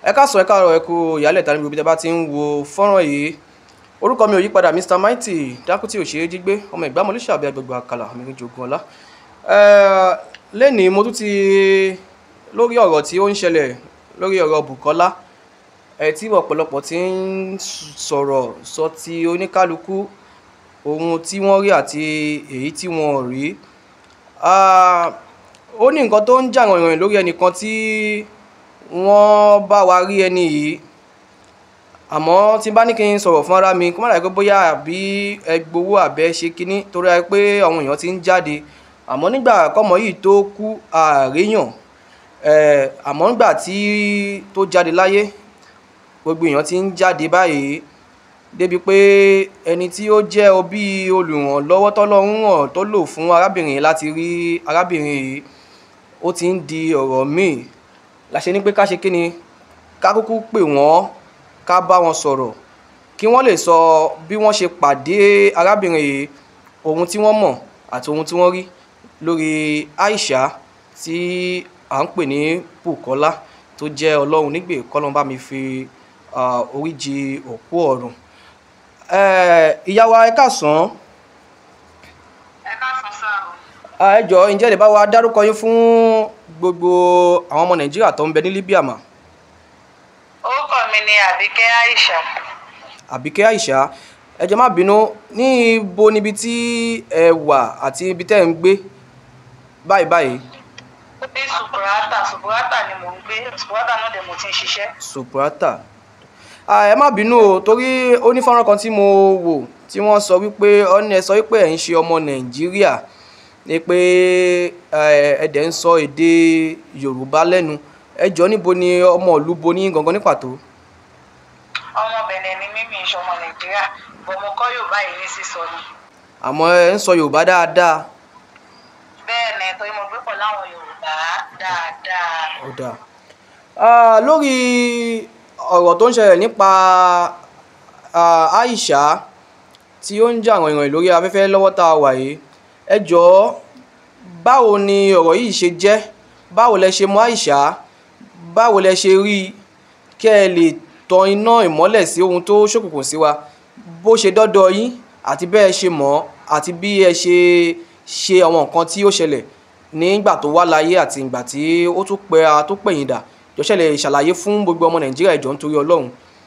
ẹ káàsán ẹ káàárọ̀ ẹ kú ìyálẹ̀ tani gbogbo bí tẹ bá ti ń wo fọ́nrán yìí orúkọ mi ò yí padà mr mighty dákútì òṣèré jígbé ọmọ ìgbàmọ̀ olóṣèlú àbí agbègbè àkàlà mi jogun ọlá lẹ́nìí mo tún ti lórí ọ̀rọ̀ tí ó ń ṣẹlẹ̀ lórí ọ̀rọ̀ Bùkọ́lá ẹ tí ọ̀pọ̀lọpọ̀ ti ń sọ̀rọ̀ sọ ti oníkálukú ohun tí wọ́n rí àti èyí tí wọ́n ò rí ó ní nǹkan tó ń jà rànyàn lórí ẹnìkan tí wọ́n bá wa rí ẹni yìí àmọ́ tí bá ní kí n sọ̀rọ̀ fún ara mi kó má dàgbé pé bóyá àbí ẹ gbowó àbẹ́ ṣe kínní torí pé àwọn èèyàn ti ń jáde àmọ́ nígbà kọ́mọ yìí tó kú àríyàn àmọ́ nígbà tí tó jáde láyé gbogbo èèyàn ti ń jáde báyìí débi pé ẹni tí ó jẹ́ òbí olùrànlọ́wọ́ tọ́lọ́run hàn tó lò fún arábìnrin yìí láti rí arábìnrin yìí ó ti ń di ọ̀rọ̀ míì láṣẹ ní pé ká ṣe kí ni ká kúkú pè wọ́n ká bá wọn sọ̀rọ̀ kí wọ́n lè sọ bí wọ́n ṣe pàdé arábìnrin yìí ohun tí wọ́n mọ̀ àti ohun tí wọ́n rí lórí Aisha tí à ń pè ní Bùkọ́lá tó jẹ́ ọlọ́run nígbè kọ́lọ́n bá mi fi oríjì òkú ọ̀run ìyá wa ẹ káàsán. ẹ káàsán sáà o. ẹ jọ̀ọ́ ǹjẹ́ lè bá wa dárúkọ yín fún gbogbo àwọn ọmọ Nàìjíríà tó ń bẹ ní Libya mà. orúkọ mi ni Àbíkẹ́ Aisha. Àbíkẹ́ Aisha ẹ jọ̀ọ́ má bínú ní ibo níbi tí ẹ wà àti ibi tẹ́ ẹ ń gbé báyìí báyìí. ní Subrata Subrata ni mò ń gbé Subrata náà dẹ̀ mo ti ń ṣiṣẹ́. Subrata ẹ má bínú o torí ó ní fọ́nrán kan tí mo wò tí wọ́n sọ wípé ọ́nà ẹ sọ wípé ẹ̀ ń ṣe ọmọ Nàìjíríà ni pé ẹ̀dẹ̀ ń sọ èdè Yorùbá lẹ́nu ẹ jọ̀ọ́ níbo ni ọmọ ìlú bo ní gangan ní pàtó. ọmọ Bẹ̀nẹ̀ ni mímí ìṣe ọmọ Nàìjíríà bọ̀ mo kọ́ Yorùbá yìí ní sísọ ni. àmọ́ ẹ ń sọ Yorùbá dáadáa. bẹ́ẹ̀ ni torí mo gbé pọ̀ láwọn Yorùbá dáadáa. ó dáa lórí ọ̀rọ̀ tó ń ṣẹlẹ̀ nípa Aisha tí ó ń jà rànyàn lórí afẹ́fẹ́ lọ́wọ́ tá a wà yìí ẹ jọ̀ọ́ báwo ni ọ̀rọ̀ yìí ṣe jẹ́ báwo lẹ ṣe mọ̀ Aisha báwo lẹ ṣe rí i kẹ́ ẹ lè tan iná ìmọ́lẹ̀ sí ohun tó ṣòkùnkùn sí wa bó ṣe dọ́dọ̀ yín àti bẹ́ẹ̀ ṣe mọ̀ àti bí ẹ ṣe ṣe àwọn nǹkan tí ó ṣẹlẹ̀ nígbà tó wá láyé àti ìgbà tí ó tún pẹ́ tó pẹ̀yìn dà jọ̀ṣẹ́ lè ṣàlàyé fún gbogbo ọmọ Nàìjíríà ìjọ nítorí Ọlọ́run.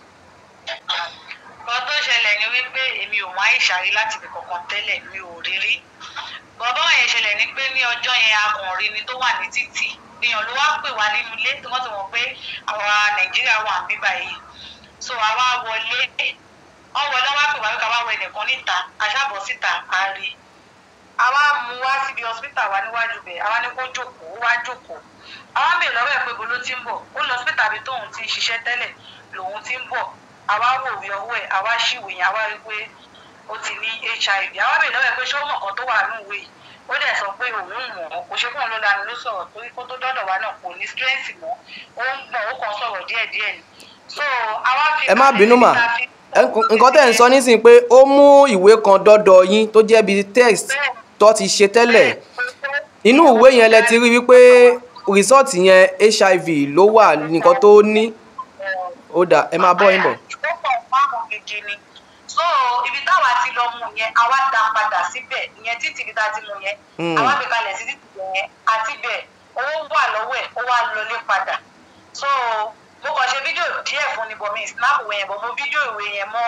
nǹkan tó ṣẹlẹ̀ ni wípé èmi ò mọ̀ Aisha rí láti ibi kankan tẹ́lẹ̀ mi ò rí rí bọ́bá yẹn ṣẹlẹ̀ ni pé ní ọjọ́ yẹn akùnrin ni tó wà ní títì èèyàn ló wá pè wá nínú ilé tí wọ́n ti mọ̀ pé àwa Nàìjíríà wà ń bíbá yìí so àwa wọlé wọ́n wọlé wá pè wá wípé àwa wọ ẹnìkan níta aṣáàbọ̀ síta a rí àwa mú wá síbi hospital wa níwájú bẹ̀ àwa ní kó jókòó ó wá jókòó àwa bèèrè lọ́wọ́ ẹ̀ pé bolo ti ń bọ̀ ó lọ hospital bí tóun ti ń ṣiṣẹ́ tẹ́lẹ̀ lòun ti ń bọ̀ àwa wò wí ọwọ́ ẹ̀ àwa ṣìwé yẹn àwa rí pé ó ti ní hiv àwa bèèrè lọ́wọ́ ẹ̀ pé ṣé ó mọ̀ kan tó wà ní ìwé yìí ó dẹ̀ sọ pé òun mọ̀ ọ́ kò ṣe fún òun ló lanu ló sọ̀rọ̀ torí kó tó dọ́dọ̀ wa náà kò ní strength mọ́ ó ń gbọ̀n ó kàn sọ̀rọ̀ díẹ̀díẹ̀ ni so àwa fi ẹ má bínú mà nǹkan tẹ́ ń sọ nísìnyí pé ó mú ìwé kan dọ́dọ̀ yín tó jẹ́ bíi text tó ti ṣe tẹ́lẹ̀ inú ìwé yẹn lẹ ti rí wípé rìsọ́ọ̀tì yẹn hiv ló wà nǹkan tó ní ó dà ẹ máa bọ́ yín bọ̀. ó pọ̀ márùn-ún gidi ni so ibi táwa ti lọ mú yẹn àwa dá padà síbẹ̀ ìyẹn títí ibi tá a ti mú yẹn àwa gbé kalẹ̀ sí títì yẹn àti bẹ̀ owó wà lọ́wọ́ ẹ̀ ó wá lọlé padà so mo kàn ṣe fídíò díẹ̀ fún ni bọ̀ mi snap ìwé yẹn bọ̀ mo fídíò ìwé yẹn mọ́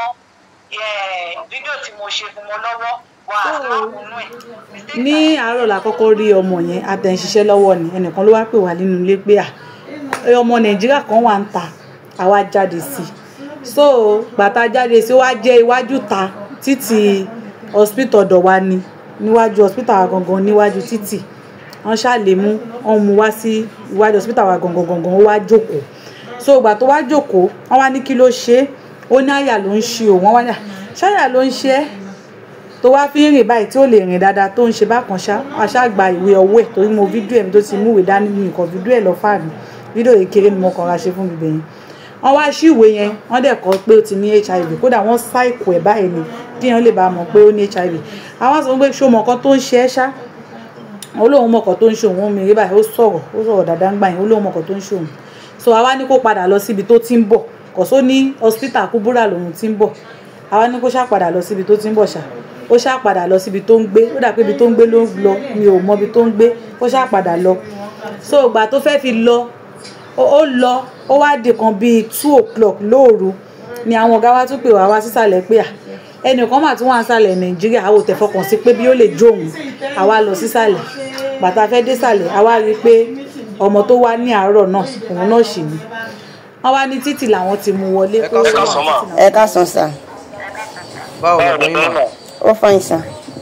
fídíò tí mo ṣe fún mo lọ́wọ́ wà snap nú ẹ̀. ní àárọ̀ la kọ́kọ́ rí ọmọ yẹn àtẹ̀ǹṣiṣẹ́ lọ́wọ́ ni ẹnìkan ló wá pè wá nínú ilé pé à ọmọ nàìjíríà kan wà ń ta àwa jáde sí i so gbàtà jáde sí ó wá jẹ́ iwájú ta títì hospital ọ̀dọ̀ wa ni níwájú hospital wa gangan níwájú títì wọ́n ṣàlè mú wọ́n mú wá sí iwájú hospital wa gangan gangan ó wá jókòó so ìgbà tó wá jókòó wọ́n wá ní kí ló ṣe é ó ní àyà ló ń ṣe òun wọ́n wá ní ṣáyà ló ń ṣe é tó wá fi ń rìn báyìí tí ó lè rìn dáadáa tó ń ṣe bákan ṣá àṣà gba ìwé ọwọ́ ẹ̀ torí mo fídíò ẹ̀ mi tó ti mú ìwé dání mi nǹkan fídíò ẹ̀ lọ fáàmì fídíò yìí kéré ni mo kàn ra ṣe fún mi bẹ̀yẹn wọ́n wá sí ìwé yẹn wọ́n dẹ̀ kọ́ pé ó ti ní hiv kódà wọ́n ṣàìkò ẹ̀ báyìí ni kí èèyàn lè bá mọ̀ pé ó ní hiv àwọn sọ pé ṣó mọ̀ kan tó ń ṣe ẹ́ ṣá olóhùn mọ̀kàn tó ń ṣe òun mi rí báyìí ó sọ̀rọ̀ ó sọ̀rọ̀ dáadáa ń gbà yẹn olóhùn mọ̀kàn tó ń ṣe òun so àwa ní kó padà lọ síbi tó ti ń bọ̀ kọ̀só ní hospital kúbúrà lòun ti ń bọ̀ àwa ní kó ṣáà padà lọ síbi tó ti ń bọ̀ ṣá ó ṣáà padà lọ síbi tó ń gbé ó dà pé ibi tó ń gbé ló ń lọ mi ò mọ ibi tó ń gbé ó ṣáà padà lọ so ìgbà tó fẹ́ fi lọ ó ó lọ ó wá di kan bíi two o'clock lóòru ni àwọn ọ̀gá wa tún pè wá wá sísàlẹ̀ pé à ẹnìkan mà tún wà nísàlẹ̀ nàìjíríà àwọn ò tẹ̀ fọkàn sí pé bí ó lè jó òun àwa lọ sísàlẹ̀ bàtà fẹ́ dé sàlẹ̀ àwa rí i pé ọmọ tó wá ní àárọ̀ náà òun náà ṣì ní wọ́n wá ní títì làwọn ti mú wọlé Ẹ pé ó ká wà sọ ní mà. títì làwọn- ẹ káàsán sà báwo lọ̀dọ̀ yín mà ó fọyín sà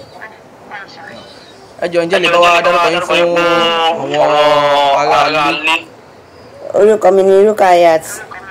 ẹ jọ ǹjẹ́ lè bá wa dárúkọ yín fún àwọn ará ilé orúkọ mi ni rukayat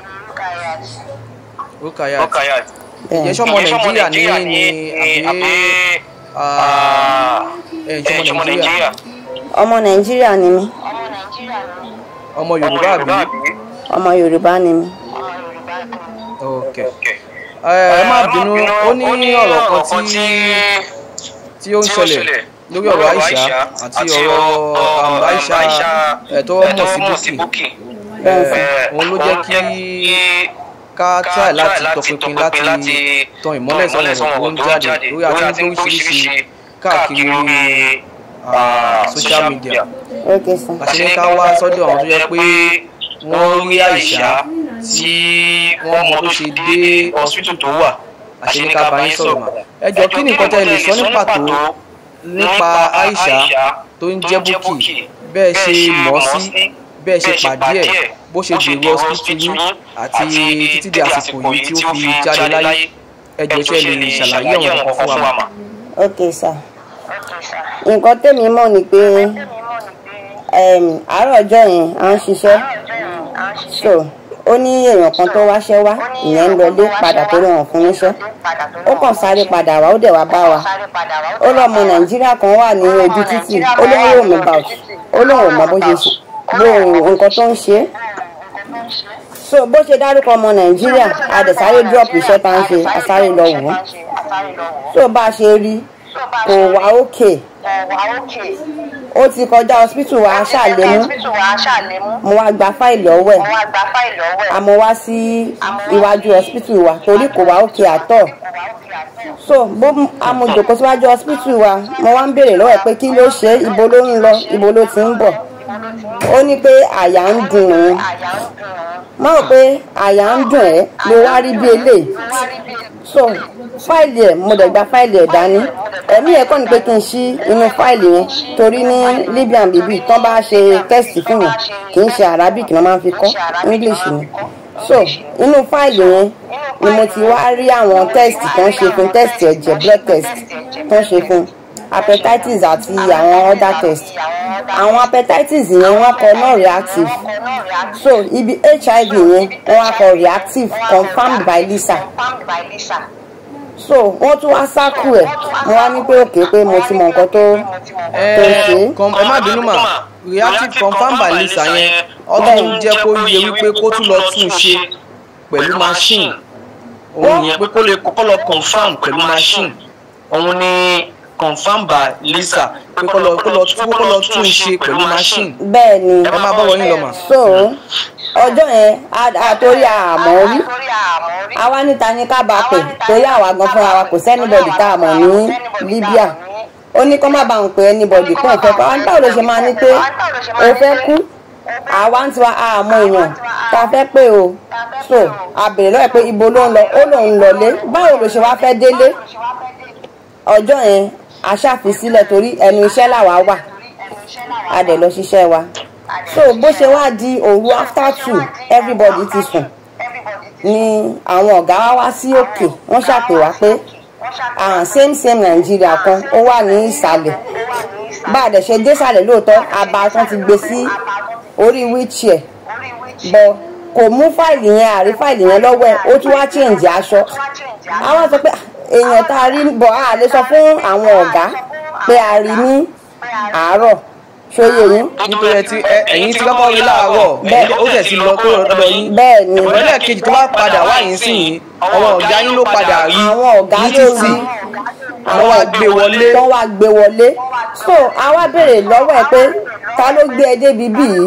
Rukayat bẹ́ẹ̀ ìjẹ́ sọ́mọ nàìjíríà ní ní àbí ah, ẹ̀ ń sọ́mọ nàìjíríà ọmọ nàìjíríà ni mí ọmọ yorùbá àbí ọmọ yorùbá ni mí ok ẹ ẹ má bínú ó ní ọ̀rọ̀ kan tí tí ó ń ṣẹlẹ̀ lórí ọ̀rọ̀ Aisha àti ọ̀rọ̀ um, Aisha ẹ̀ tó mọ̀ sí Bukky bẹ́ẹ̀ sà òun ló jẹ́ kí ká try láti tọpinpin láti tan ìmọ́lẹ̀ sọ̀rọ̀ tó ń jáde lórí àti ní oríṣiríṣi káàkiri orí ah, social media ok sà àṣẹ ní ká wá sọ́dọ̀ àwọn tó yẹ pé wọ́n rí Aisha tí wọ́n mọ tó ṣe dé hospital tó wà àṣẹ ní ká bá yín sọ̀rọ̀ mà ẹ jọ kí ni nǹkan tẹ́ ẹ lè sọ ní pàtó nípa Aisha tó ń jẹ́ Bukky bẹ́ẹ̀ ṣe mọ̀ ọ́ sí bẹ́ẹ̀ ṣe pàdé ẹ̀ bó ṣe dèrò hospital yín àti títí di àsìkò yìí tí ó fi jáde láyé ẹ jọ ṣe lè ṣàlàyé ọ̀rọ̀ kankan fún wa mà. ok sà nǹkan tèmi mọ̀ ni pé em, àárọ̀ ọjọ́ yẹn à ń ṣiṣẹ́ so ó ní èèyàn kan tó wáṣẹ́ wá ìyẹn ń lọlé padà tó rọrùn fún níṣẹ́ ó kàn sáré padà wá ó dẹ̀ wá bá wa ó lọ́mọ nàìjíríà kan wà ní ojú títì ó lóun rò mí bout ó lóun ò mọ bó ṣe ṣe bó nǹkan tó ń ṣe é so bó ṣe dárúkọ ọmọ nàìjíríà a dẹ̀ sáré drop iṣẹ́ tá ń ṣe a sáré lọ wò ó so bá a ṣe rí kò wá òkè ó ti kọjá hospital wa ṣàlémú mo wá gba fáìlì ọwọ́ ẹ̀ àmọ́ wá sí iwájú hospital wa torí kò wá òkè àtọ̀ so bó amòjòkó síwájú hospital wa mo wá ń béèrè lọ́wọ́ ẹ̀ pé kí ló ṣe é, ibo ló ń lọ ibo ló ti ń bọ̀ ó ní pé àyà ń dùn òun mo rò pé àyà ń dùn ẹ́ ló wá rí bí eléyìí so fáìlì ẹ̀ mo dẹ̀ gba fáìlì ẹ̀ dání ẹ̀mí ẹ̀ kọ́ ni pé kí n ṣí inú fáìlì yẹn torí ní libyan bíbí tán bá ṣe tẹ́sítì fún yẹn kì í ṣe arabic náà máa ń fi kọ́ english ni so inú fáìlì yẹn ni mo ti wá rí àwọn tẹ́sítì tó ń ṣe fún tẹ́sítì ẹ̀jẹ̀ blood test tó ń ṣe fún hepatitis àti àwọn other test àwọn hepatitis yẹn wọ́n kọ non reactive so ibi hiv yẹn wọ́n wá kọ reactive confirmed by lisa so wọ́n tún wá sákù ẹ̀ mo wá ní pé òkè pé mo ti mọ nǹkan tó tó ń ṣe é. com- ẹ má bínú mà reactive confam by lisa yẹn ọdún jẹ́ kó yẹ wípé kó tún lọ tún un ṣe pẹ̀lú machine òun yẹn pé kó lè kọ́kọ́ lọ confam pẹ̀lú machine òun ni confam by lisa pé kó lọ kó lọ tún kó lọ tún un ṣe pẹ̀lú machine bẹ́ẹ̀ ni ẹ máa bọ́wọ́ yín lọ mà. so ọjọ́ yẹn a- a torí àmọ́ rí àwa níta ní ká bá a pè torí àwa gan fúnra wa kò sẹ́nibọ̀dì tá a mọ̀ ní libya ó ní kó má bá òun pè ẹnibọ̀dì pé òun fẹ́ kọ́ àwọn báwo ló ṣe máa ní pé o fẹ́ kú àwa ń tiwa àmọ́ èèyàn tá a fẹ́ pé o so a bèrè lọ́wọ́ ẹ̀ pé ibo ló ń lọ ó lòun lọlé báwo ló ṣe wá fẹ́ délé ọjọ́ yẹn a ṣàfisílẹ̀ torí ẹnu iṣẹ́ làwa wà a dẹ̀ lọ ṣiṣẹ́ wa so bó ṣe wá di òru after two everybody ti sùn ni àwọn ọ̀gá wa wá sí òkè wọ́n ṣàpè wá pé ah, same same nàìjíríà kan ó wà ní ìsàlẹ̀ bá a dẹ̀ ṣe dé ìsàlẹ̀ lóòótọ́ àbá tán ti gbé sí orí wheelchair bọ̀ kò mú fáìlì yẹn àrí fáìlì yẹn lọ́wọ́ ẹ̀ ó tún wá change aṣọ àwọn sọ pé èèyàn tá a rí bọ̀ a lè sọ fún àwọn ọ̀gá pé a rí ní àárọ̀ ṣóyè yín nítorí ẹ ti ẹ- ẹ̀yin ti kọ́kọ́ rí láàárọ̀ ẹ̀yin ó tẹ̀ ti lọ tó lọ́dọ̀ yín bẹ́ẹ̀ ni ìrọ̀lẹ́ kejì tó bá padà wá yín sí yín àwọn ọ̀gá yín ló padà rí àwọn ọ̀gá ní ló títì rí àwọn wá gbé wọlé tó wá gbé wọlé so a wá béèrè lọ́wọ́ ẹ̀ pé ta ló gbé ẹ débi bí yìí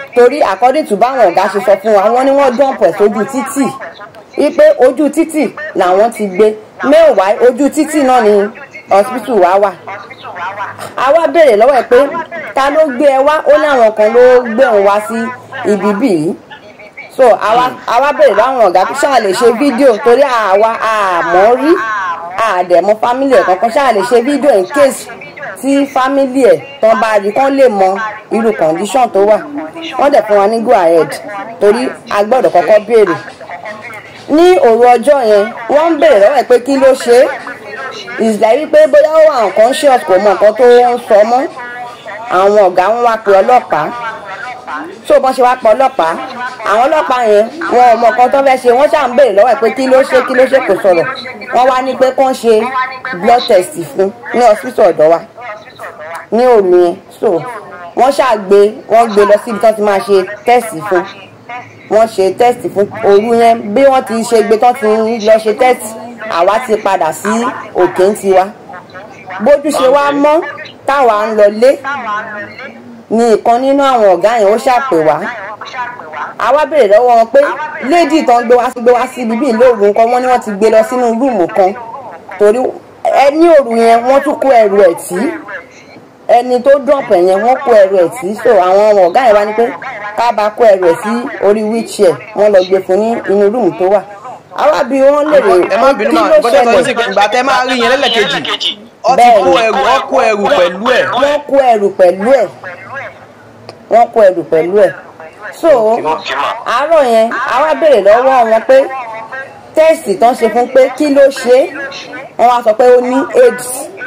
torí according to báwọn ọ̀gá ṣe sọ fún wa wọ́n ní wọ́n dọ̀pọ̀ ẹ̀ sójú títì wípé ojú títì làwọn ti gbé mẹ́wàá ojú títì náà ni hospital wa wà a wá béèrè lọ́wọ́ ẹ̀ pé ta ló gbé ẹ wá ó ní àwọn kan ló gbé òun wá sí ibi bíi so àwa àwa béèrè láwọn ọ̀gá pé ṣáà lè ṣe fídíò torí àwa àmọ́ rí àdẹ̀mọ́ fámílì ẹ̀ kankan ṣáà lè ṣe fídíò in case tí fámílì ẹ̀ tán bá rí kán lè mọ irú condition tó wà wọ́n dẹ̀ fún wa ní go ahead torí a gbọ́dọ̀ kọ́kọ́ béèrè ní òru ọjọ́ yẹn wọ́n ń béèrè lọ́wọ́ ẹ̀ pé kí ló ṣe é ìsìlẹ̀ wípé bóyá ó wà nǹkan ṣe ọ̀sùn kò mọ nǹkan tó ń sọ mọ́ àwọn ọ̀gá wọn wá pe ọlọ́pàá tó bọ́n ṣe wá pa ọlọ́pàá àwọn ọlọ́pàá yẹn wọn ò mọ nǹkan tó fẹ́ ṣe wọ́n ṣáà ń béèrè lọ́wọ́ ẹ̀ pé kí ló ṣe kí ló ṣe kò sọ̀rọ̀ wọ́n wá ní pé kán ṣe blood test fún ní hospital ọ̀dọ̀ wa ní òru yẹn so wọ́n ṣáà gbé wọ́n gbé lọ síbi tó ti máa ṣe test fún wọ́n ṣe test fún òru yẹn bí wọ́n ti ṣe gbé tó ti lọ ṣe test àwa ti padà sí òkè ń tiwa bójú ṣe wá mọ́ táwa ń lọ lé ni ìkan nínú àwọn ọ̀gá yẹn ó ṣàpè wá a wá béèrè lọ́wọ́ wọn pé léèdì tán gbé wá sí gbé wá sí ibi bíi lóòrù nǹkan wọ́n ní wọ́n ti gbé lọ sínú rúùmù kan torí ẹni òru yẹn wọ́n tún kó ẹrù ẹ̀ tí ẹni tó dọ̀pẹ̀ yẹn wọ́n kó ẹrù ẹ̀ tí so àwọn ọmọ ọ̀gá yẹn wá ní pé ká bá kó ẹrù ẹ̀ sí orí wheelchair wọ́n lọ gbé fún ní inú rúùmù tó wà àwa bí wọ́n lè rè ẹ má bínú kí mà ló gbọ́dọ̀ sọ sí ṣẹlẹ̀ ìgbà tẹ́ máa rí yẹn lẹ́lẹ́kejì ọ ti Bẹ́ẹ̀ni. kó ẹrù ọ kó ẹrù pẹ̀lú ẹ̀ wọ́n kó ẹrù pẹ̀lú ẹ̀ wọ́n kó ẹrù pẹ̀lú ẹ̀ so àárọ̀ yẹn a wá béèrè lọ́wọ́ wọn pé tẹ́ẹ̀sì tán ṣe fún pé kí ló ṣe é wọ́n wá sọ pé ó ní aids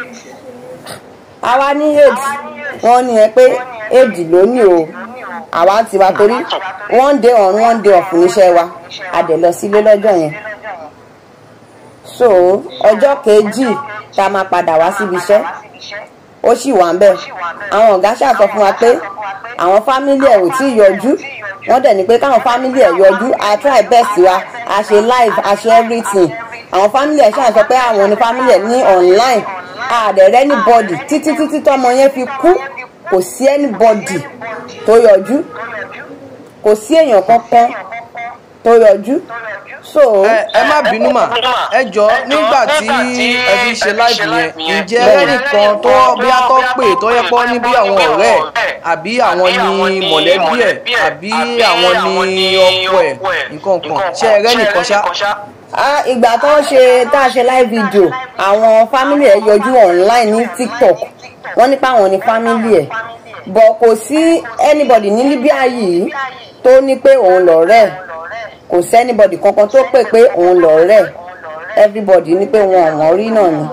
àwa ní aids wọ́n ní ẹ pé aids ló ní o àwa ti wá torí one day on one day off níṣẹ́ wa a dẹ̀ lọ sílé lọ́jọ́ yẹn so ọjọ́ kejì tá a máa padà wá síbi iṣẹ́ ó sì wà ń bẹ̀ àwọn ọ̀gá ṣàsọ fún wa pé àwọn fámílì ẹ̀ ò tí ì yọjú wọ́n dẹ̀ ní pé káwọn fámílì ẹ̀ yọjú a try best wa a ṣe live a ṣe everything àwọn fámílì ẹ̀ ṣàsọ pé àwọn ní fámílì ẹ̀ ní online a dẹ̀ rẹ́ anybody títí títí tọ́mọ yẹn fi kú kò sí anybody tó yọjú kò sí èèyàn kankan tó yọjú so ẹ ẹ má bínú mà ẹ jọ nígbà tí ẹ fi ṣe láìpẹ́ yẹn ǹjẹ́ ẹnìkan tó bí a tó pè tó yẹ pọ́ ní bí àwọn ọ̀rẹ́ ẹ̀ àbí àwọn ní mọ̀lẹ́bí ẹ̀ àbí àwọn ní ọkọ ẹ̀ nǹkan kan ṣé ẹ rẹ́ nìkan ṣá. Ah, ìgbà tó ń ṣe tá a ṣe live video àwọn fámìlì ẹ̀ yọjú online ní tiktok wọ́n nípa àwọn ní fámìlì ẹ̀ bọ̀ kò sí anybody ní libya yìí tó ní pé òun lọ̀rẹ́ ẹ̀ kò sí anybody kankan tó pè pé òun lọ̀rẹ́ ẹ̀ everybody ní pé wọn ò wọ́n rí náà ni.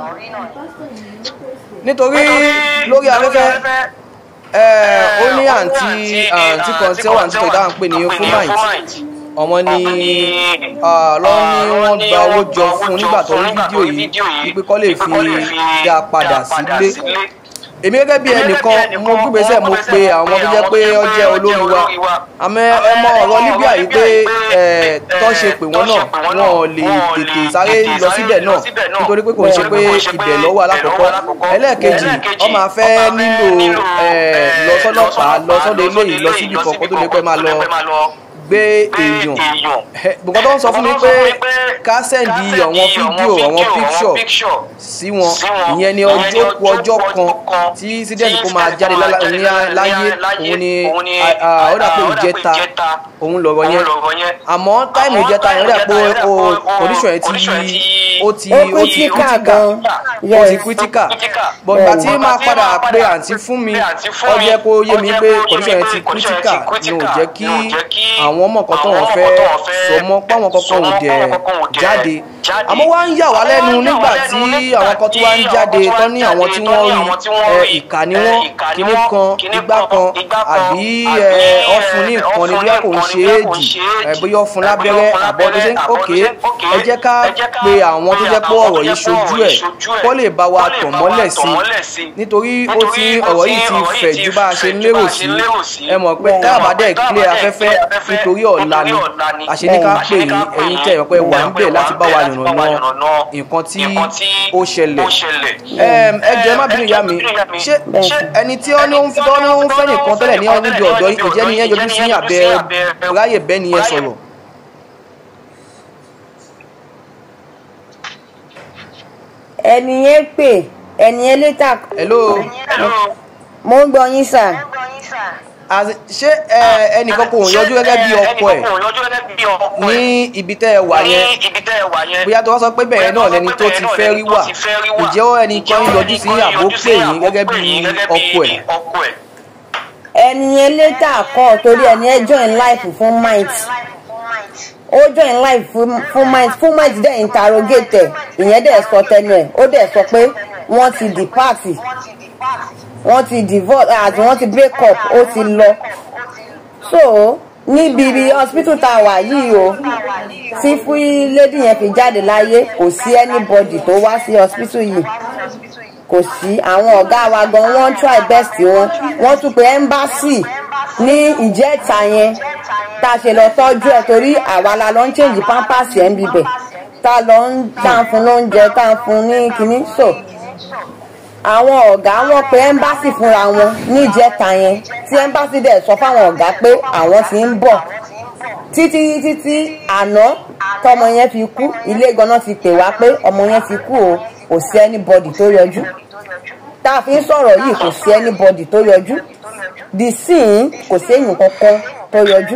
nítorí lórí afẹ́fẹ́ ẹ ó ní àǹtí àǹtí kan tí ó wà ní títọ̀ ìdáhùn pé ní fúnmáìtì ọmọ ní lọ́wọ́ ní wọ́n gba owó jọ fún nígbà tó rí fídíò yìí wípé kọ́ lè fi dá a padà sílé èmi gẹ́gẹ́ bí ẹnìkan mo gbígbésẹ̀ mo pe àwọn tó jẹ́ pé ó jẹ́ olórí wa àmọ́ ẹ mọ ọ̀rọ̀ Libya yìí pé ẹ tó ṣe pé wọ́n náà wọn ò lè tètè sáré lọ síbẹ̀ náà nítorí pé kò ń ṣe pé ibẹ̀ lọ́wọ́ alákọ̀ọ́kọ́ ẹlẹ́ẹ̀kejì ó máa fẹ́ nílò ẹ lọ sọ́dọ̀pàá lọ sọ́dọ̀ eléyìí lọ síbi kọ̀ọ̀kan tó lè pẹ́ máa lọ gbé èèyàn bùkọ́ tó ń sọ fún mi pé ká sẹ́ndì àwọn fídíò àwọn píkṣọ̀ sí wọn ìyẹn ni ọjọ́ ku ọjọ́ kan tí sídẹ̀ẹ̀sì kó máa jáde láyé òun ni ó dà pé ìjẹta òun lọ̀rọ̀ yẹn àmọ́ táìmù ìjẹta yẹn ó dà pé condition yẹn ti ó ti ó ti critical ó ti critical but ìgbà tí máa padà pé àǹtí fún mi ó jẹ́ kó yé mi pé condition yẹn ti critical ni ò jẹ́ kí àwọn àwọn ọmọ kan tó wọn fẹ́ sọ mọ́ páwọn kankan ò dẹ̀ jáde àmọ́ wá ń yà wá lẹ́nu nígbà tí àwọn kan tó wá ń jáde tán ní àwọn tí wọ́n rí ìkà ni wọ́n kíní kan igbá kan àbí ọ̀fun ní nǹkan ni bóyá kò ń ṣe éèdì bóyá ọ̀fun lábẹ́rẹ́ àbọ̀ tó ṣe ń òkè ẹ jẹ́ ká pe àwọn àwọn tó jẹ́ pé ọ̀rọ̀ yìí ṣojú ẹ̀ kó lè bá wa tàn mọ́lẹ̀ sí i nítorí ó ti ọ̀rọ̀ yìí ti fẹ̀ ju bá a ṣe lérò sí ẹ mọ̀ pé tá a bá dẹ̀ clear afẹ́fẹ́ nítorí ọ̀la ni àṣẹ ní ká pè yín ẹ̀yin tẹ̀ ẹ̀ pé wà ń bẹ̀ láti bá wa yànnàná nǹkan tí ó ṣẹlẹ̀ Em, ẹ jẹ́ má bínú ìyá mi ṣé ẹni tí ó ní ó ń fẹ́ ní ó ń fẹ́ nìkan tẹ́lẹ̀ ní níbi ọ̀dọ́ ìjẹ́ ni yẹn yọjú sí àbẹ ráyè bẹ́ẹ̀ ni yẹn sọ̀rọ̀. ẹni yẹn pè ẹni yẹn létà hello mo ń gbọ́ yín sà As in, ṣé ẹ, ẹnìkan kò yọjú gẹ́gẹ́ bí ọkọ ẹ̀ ní ibi tẹ́ ẹ wà yẹn bóyá tó wá sọ pé bẹ́ẹ̀ náà lẹni tó ti fẹ́ rí wà ǹjẹ́ ẹnì kan yọjú sí àbó pè yín gẹ́gẹ́ bí ọkọ ẹ̀. ẹni yẹn létà kọ́ torí ẹni yẹn join life fún might ó join life fún fún might fún might dẹ̀ interrogate ẹ̀ ìyẹn dẹ̀ sọ tẹnu ẹ̀ ó dẹ̀ sọ pé wọ́n ti depart wọ́n ti divorce àti wọ́n ti break up ó ti lọ so níbi ibi hospital tá a wà yìí o tí fún lady yẹn fi jáde láyé kò sí anybody tó wá sí hospital yìí kò sí àwọn ọ̀gá wa gan wọ́n try best wọn wọ́n tún pe embassy ní ìjẹ́ta yẹn tá a ṣe lọ tọ́jú ẹ̀ torí àwa la lọ ń change pampers ẹ̀ ń bibẹ̀ tá a lọ ń tá a fún lóúnjẹ tá a fún ní kinní so àwọn ọ̀gá wọn pe embassy fúnra wọn ní ìjẹ́ta yẹn tí embassy dẹ̀ sọ fáwọn ọ̀gá pé àwọn ti ń bọ̀ títí títí àná tọmọ yẹn fi kú ilé ganan ti pè wá pé ọmọ yẹn ti kú o kò sí anybody tó yọjú tá a fi ń sọ̀rọ̀ yìí kò sí anybody tó yọjú the scene kò séyìn kankan tó yọjú.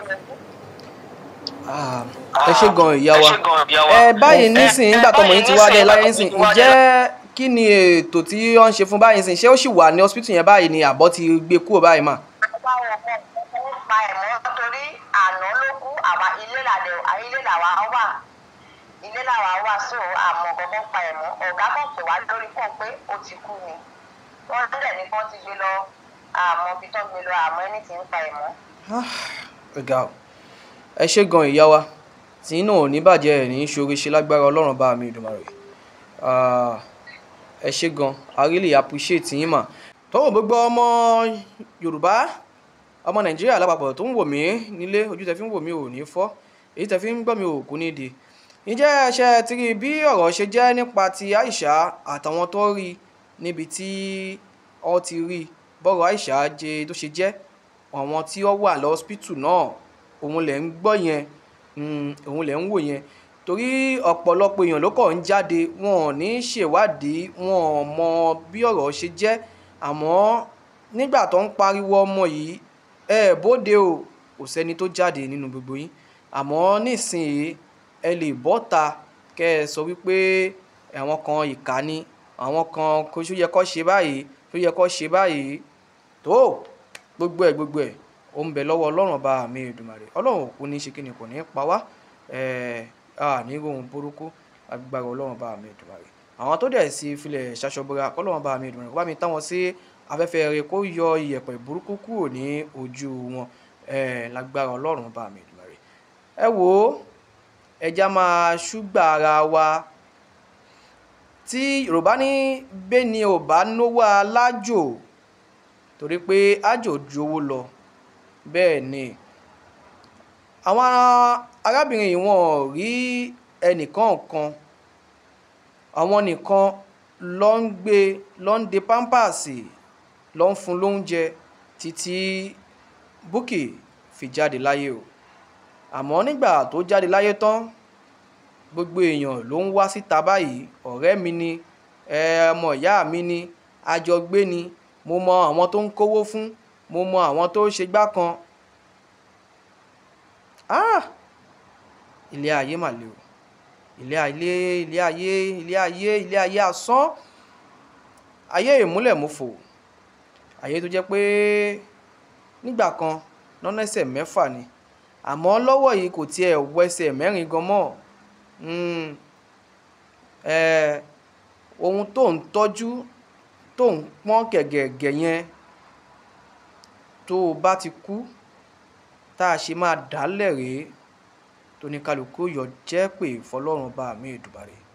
Ah, ẹ ṣe gan ìyá wa ẹ báyìí nísìnyí nígbà tọmọ yín ti wá dé láyé nísìnyí ǹjẹ́ kí ni ètò tí wọ́n ń ṣe fún báyìí nísìnyí ṣé ó sì wà ní hospital yẹn báyìí ni àbọ̀ ti gbé kúrò báyìí mà. báwo kọ́ ó pa ẹ̀mọ́ torí àná ló kú àwa ilé làdẹ̀ ilé làwa wà ilé làwa wà so àmọ́ kankan pa ẹ̀mọ́ ọ̀gá kan pè wá lórí pọ̀ pé ó ti kú ni wọ́n dẹ̀ ní kán ti gbé lọ àmọ́ ibi tó gbé lọ àmọ́ ẹni tí ń pa ẹ̀mọ́. ọ̀gá o ẹ ṣe gan ìyá wa tí inú ò ní bàjẹ́ ẹ̀ ní í ṣoore ṣe lágbára ọlọ́run bá mi Èdùmàrè Ah, ẹ ṣe gan i really appreciate yín mà tọ́wọ́ gbogbo ọmọ yorùbá ọmọ nàìjíríà lápapọ̀ tó ń wò mí nílé ojú tẹ fi ń wò mí ò ní fọ́ èyí tẹ fi ń gbọ́ mi ò kú ní di ǹjẹ́ ṣe ti rí bí ọ̀rọ̀ ṣe jẹ́ nípa ti Aisha àtàwọn tó rí níbi tí ọ ti rí bọ́rọ̀ Aisha jẹ tó ṣe jẹ́ àwọn tí ó wà lọ́sípítù náà òun lẹ̀ ń gbọ́ yẹn mm, òun lẹ̀ ń wò yẹn torí ọ̀pọ̀lọpọ̀ èèyàn ló kọ̀ ń jáde wọn ò ní ṣèwádìí wọn ò mọ bí ọ̀rọ̀ ṣe jẹ́ àmọ́ nígbà tó ń pariwo ọmọ yìí ẹ bóde o kò sẹ́ni tó jáde nínú gbogbo yín àmọ́ nísìnyí ẹ lè bọ́ta kẹ́ ẹ sọ wípé àwọn kan ìkà ni àwọn kan kò ṣó yẹ kó ṣe báyìí ṣó yẹ kó ṣe báyìí tó gbogbo ẹ̀ gbogbo ẹ̀ ó ń bẹ lọ́wọ́ ọlọ́run ọba mi Èdùmàrè ọlọ́run òkú ní ṣe kí ni kò ní pa wá ẹ̀ẹ́ a ní ohun burúkú agbára ọlọ́run bá mi Èdùmàrè àwọn tó dẹ̀ sí filẹ̀ ṣaṣọbọra kọ́lọ́run bá mi Èdùmàrè kó bá mi táwọn sí afẹ́fẹ́ rẹ kó yọ iyẹ̀pẹ̀ burúkú kúrò ní ojú wọn ẹ̀ lágbára ọlọ́run bá mi Èdùmàrè ẹ wò ó ẹja máa ṣúgbà ara wa tí yorùbá ní bẹ́ni ò bá náwó alájò torí pé ájò ju owó lọ bẹ́ẹ̀ ni àwọn arábìnrin yìí wọn ò rí ẹnìkan kan àwọn nìkan ló ń gbé ló ń de pampasì ló ń fún lóúnjẹ títí Bukky fi jáde láyé o àmọ́ nígbà tó jáde láyé tán gbogbo èèyàn ló ń wá síta báyìí ọ̀rẹ́ mi ni ọmọ ìyá mi ni àjọgbé ni mo mọ àwọn tó ń kówó fún mo mọ àwọn tó ṣe gbá kan ah ilé ayé mà le o ilé ayé ilé ayé ilé ayé ilé ayé asán ayé ìmúlẹ̀múfò ayé tó jẹ́ pé nígbà kan lọ́nà ẹsẹ̀ mẹ́fà ni àmọ́ lọ́wọ́ yìí kò tiẹ̀ wẹsẹ̀ mẹ́rin gan mọ́ ohun tó ń tọ́jú tó ń pọ́n gẹ̀gẹ̀gẹ̀ yẹn tó o bá ti kú tá a ṣe máa dálẹ̀ rèé tó ní kálukú yọ jẹ́ pé fọlọ́run bá mi Èdùmàrè